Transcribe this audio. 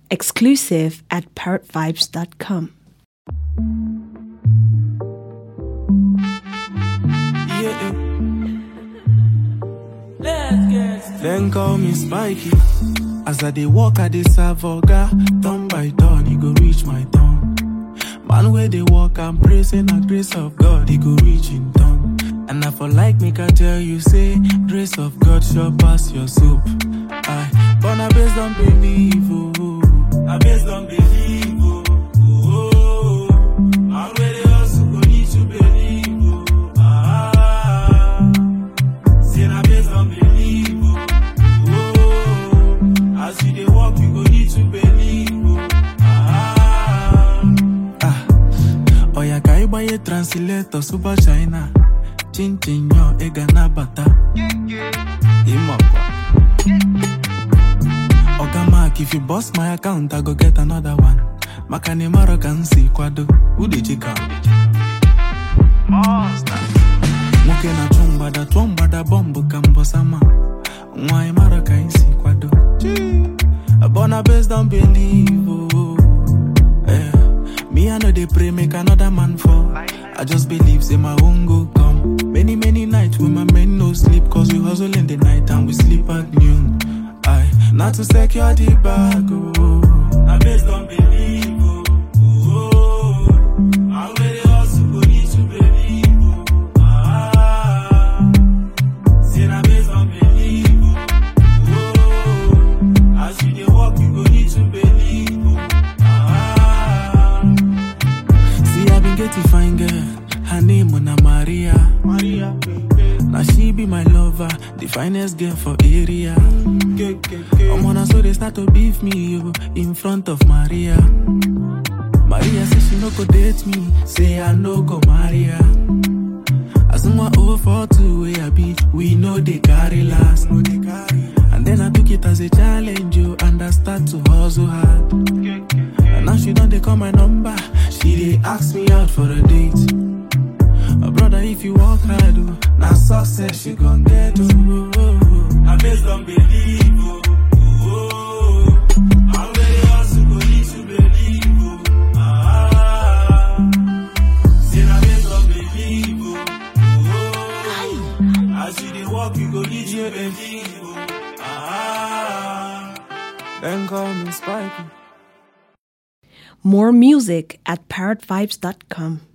Exclusive at parrotvibes.com. Yeah. Then call me Spiky. As I dey walk, I dey serve oga. Turn by turn, he go reach my turn. Man where they walk, I'm praising the grace of God, he go reach in turn. And I for like make I tell you, say, grace of God sure pass your soup. I, but I based on believe, oh. I based on believe, oh. oh, oh. Man where they hustle, go need to believe, oh. Ah. Say na based on belief, oh. oh. As you dey walk, you go need to believe, oh. Ah. Ah. Oya ka ịgbanye translator super china chinchin yo ị ga nabata ịmakwa Oga Mark, if you bust my account, I go get another one. Maka na ịmarọ ka m si kwado, ude chika. nwoke na-achụ mgbada tụọ mgbada bọmbụ ka mbọsama nwa ịmara ka anyị si kwado Born based on believe oh. eh. Me I know they pray make another man fall I just believe say my own go come Many many nights when my men no sleep Cause we hustle in the night and we sleep at noon I not to secure the bag oh. I based on believe oh. oh. I where they hustle go need to believe oh. Ah. Say na based on belief, oh. Oh. As you dey walk, you go need to believe, oh. Ah. See, I been getting fine girl. Her name na Maria. Maria. Now she be my lover, the finest girl for area. I'm on so they start to beef me yo, in front of Maria. Maria say she no go date me, say I no go marry her. As my over for two way I be, we know they carry last. And then I took it as a challenge, you and I start to hustle hard. And now she done they call my number, she they ask me out for a date. My brother, if you work hard, oh, now success she gon' get. Oh, oh, oh. I based on belief, oh, oh, oh. I'm very hustle, go need to believe, oh. Ah, say na based on belief, oh, oh. As you dey walk, you go need to believe, oh. Ah, then call me Spikey. More music at parrotvibes.com.